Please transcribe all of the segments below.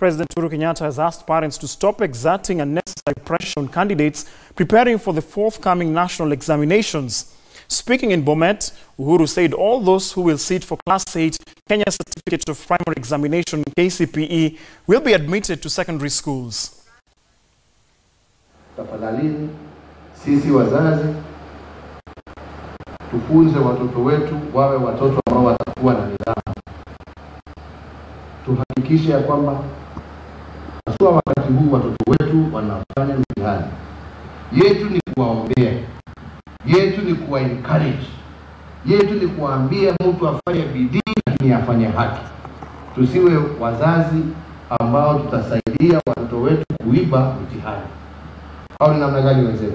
President Uhuru Kenyatta has asked parents to stop exerting unnecessary pressure on candidates preparing for the forthcoming national examinations. Speaking in Bomet, Uhuru said all those who will sit for Class 8 Kenya Certificate of Primary Examination KCPE will be admitted to secondary schools. Tafadhalini sisi wazazi tufunze watoto wetu wawe watoto ambao watakuwa na nidhamu. Tuhakikishe ya kwamba haswa wakati huu watoto wetu wanafanya mtihani, yetu ni kuwaombea, yetu ni kuwa encourage, yetu ni kuambia mtu afanye bidii, lakini afanye haki. Tusiwe wazazi ambao tutasaidia watoto wetu kuiba mtihani au ni namna gani wenzetu?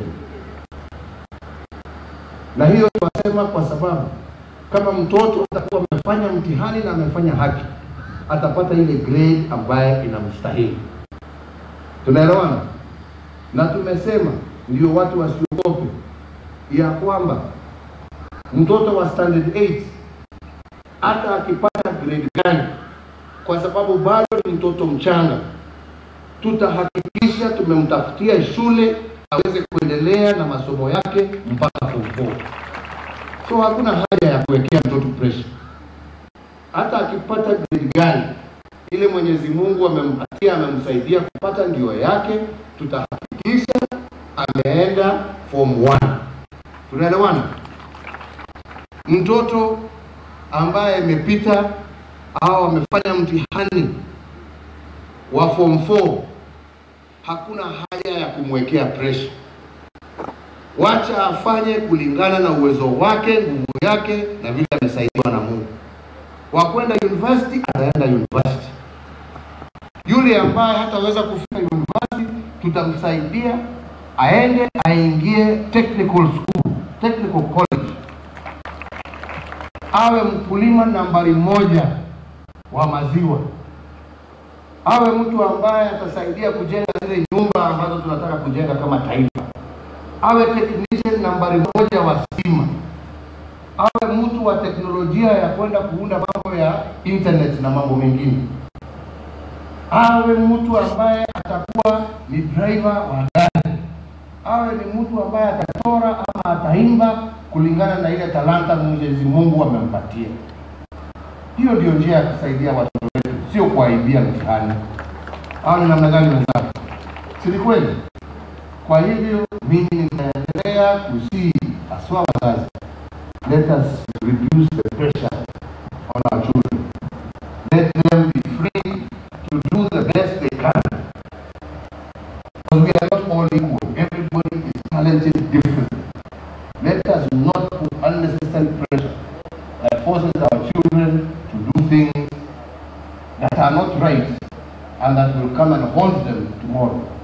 Na hiyo tunasema kwa sababu kama mtoto atakuwa amefanya mtihani na amefanya haki, atapata ile grade ambaye inamstahili. Tunaelewana? Na tumesema ndio watu wasiogope ya kwamba mtoto wa standard 8 hata akipata grade gani, kwa sababu bado ni mtoto mchanga, tutahakikisha tumemtafutia shule aweze kuendelea na masomo yake mpaka form 4. So hakuna haja ya kuwekea mtoto pressure. Hata akipata grade gani ile Mwenyezi Mungu amempatia amemsaidia kupata ndio yake, tutahakikisha ameenda form 1. Tunaelewana? Mtoto ambaye amepita au amefanya mtihani wa form 4 hakuna haja ya kumwekea pressure. Wacha afanye kulingana na uwezo wake, nguvu yake na vile amesaidiwa na Mungu. Wa kwenda university ataenda university. Yule ambaye hataweza kufika university, tutamsaidia aende aingie technical school, technical college, awe mkulima nambari moja wa maziwa awe mtu ambaye atasaidia kujenga zile nyumba ambazo tunataka kujenga kama taifa, awe technician nambari moja wa stima, awe mtu wa teknolojia ya kwenda kuunda mambo ya internet na mambo mengine, awe mtu ambaye atakuwa ni driver wa gari, awe ni mtu ambaye atachora ama ataimba kulingana na ile talanta Mwenyezi Mungu amempatia. Hiyo ndio njia ya kusaidia watoto wetu, sio kuwaibia mtihani. Au ni namna gani wenzangu? Si ni kweli? Kwa hivyo mimi ninaendelea kusii haswa wazazi, let us reduce the pressure on our children, let them be free to do the best they can, because we are not all equal. Everybody is talented differently. Let us not put unnecessary pressure that forces our children to do things that are not right and that will come and haunt them tomorrow.